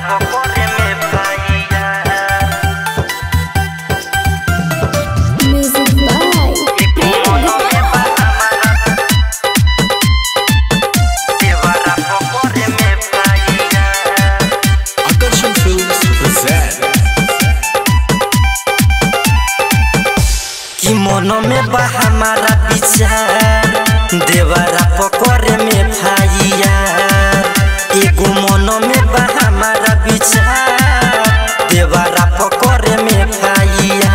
पकड़े में पाइया Music by मनो में बा हमारा देवरा पकड़े में पाइया Akarshan Films present कि मन में बा हमारा विचार देवरा पकड़े में फाइया एगो मन में बा हमारा विचार देवरा पकड़े में फाइया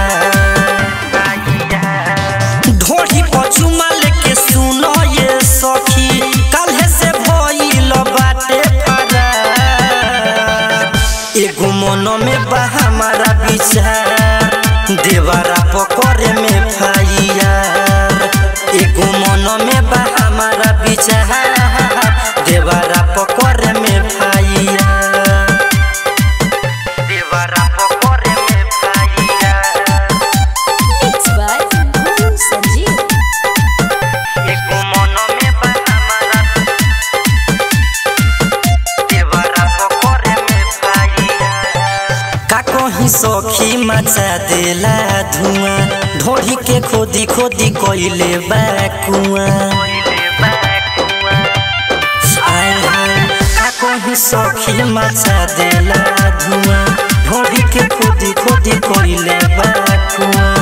ढोढ़ी पचुमा लेके सुनो ये सखी काल्हे से भइल बाटे फरार एगो मन में बा हमारा विचार देवरा पकड़े में फाइया एगो मन में बा हमारा विचार देवरा पकड़े में फाइया देवरा पकड़े में फाइया Mix by Guru Sanjeev. एको मन में बा हमारा देवरा पकड़े में पाइया का कहीं सखी मचा देला धुआं ढोढ़ी के खोदी खोदी कोइले बा कुआं आय हाय का कहीं सखी मचा देला धुआं ढोढ़ी के खोदी खोदी कोइले बा कुआं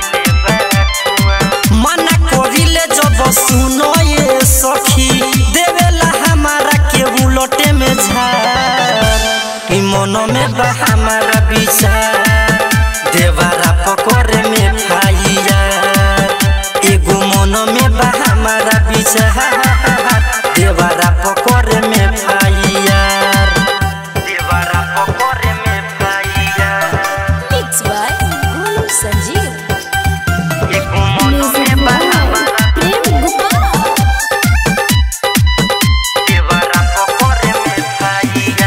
मना करिले जब सुनो ये सखी देवेला हमारा के उलटे में झार ई मन में बा हमारा विचार देवरा पकड़े में फाइया एगो मन में बा हमारा विचार देवरा पकड़े में फाइया देवरा पकड़े में फाइया Mix by Guru Sanjeev. एगो मन Music में बा by हमारा Prem Gopal. देवरा पकड़े में फाइया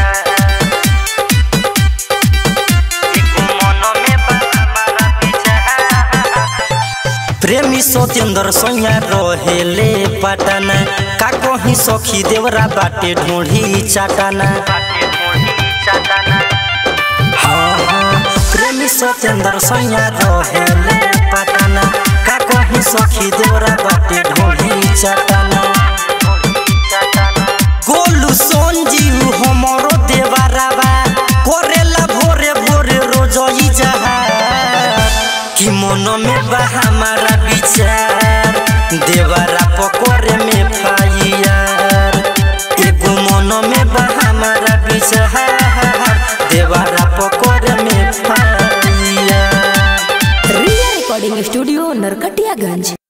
एको मन में बा हमारा विचार प्रेमी सत्येंद्र सोया रहेले पटना का कहीं सखी देवरा बाटे ढूंढी चाटना हाँ, हाँ, प्रेमी सत्येंद्र सोया रहेले पटना का कहीं सखी देवरा बाटे ढूंढी चाटना गोलू संजीव हमरो देवरावा करेला भोरे भोरे रोजई जहार कि मन में बा हमारा विचार देवरा पकड़े में फाइयार एगो मन में बा हमारा विचार देवरा पकड़े में फाइयार Ria Recording Studio, Narkatiyaganj.